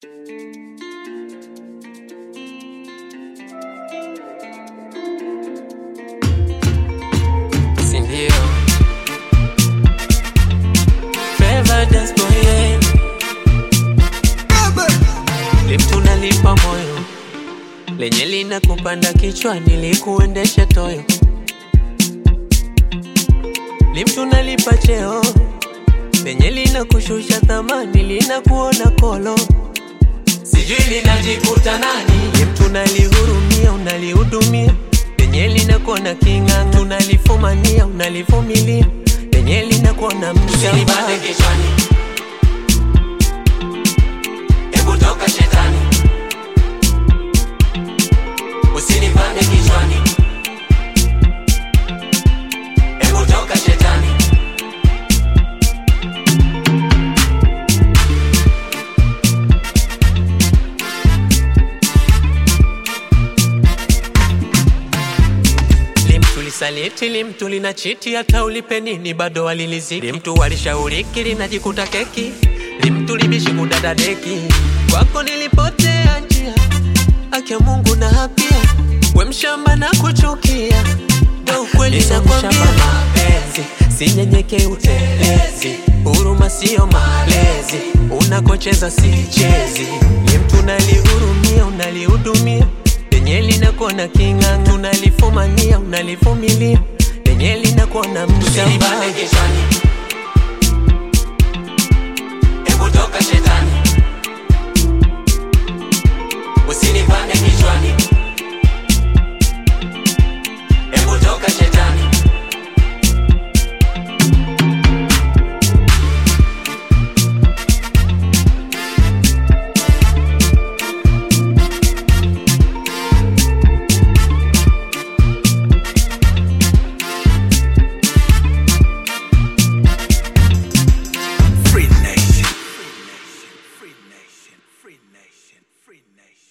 Sindio? Fever dance boy, yeah. Lift unalipa moyo lenye lina kupanda kichwani likuendeshe toyo Lift unalipa cheo lenye lina kushusha thamani lina kuona kolo sijui linajikuta nani Lift unalihurumia unalihudumia lenye linakuona king'ang'a unalifumania unalivumilia lenye linakuona mshamba kichwani, hebu toka shetani, usinipande kichwani, hebu toka shetani. Limtu lisaliti, limtu lina chiti, hata ulipe nini bado waliliziki. Limtu walishauriki, linajikuta keki. Limtu libishi kudada deki, kwako nilipotea njia, haki ya Mungu na hapia, we mshamba na kuchukia, ndo ukweli nakwambia. Mapenzi sinyenyeke utelezi, huruma sio malezi, unakocheza sichezi. Limtu nalihurumia, unalihudumia lenye linakuona king'ang'a, unalifumania, unalivumilia lenye linakuona mshamba. Usinipande kichwani, hebu toka shetani,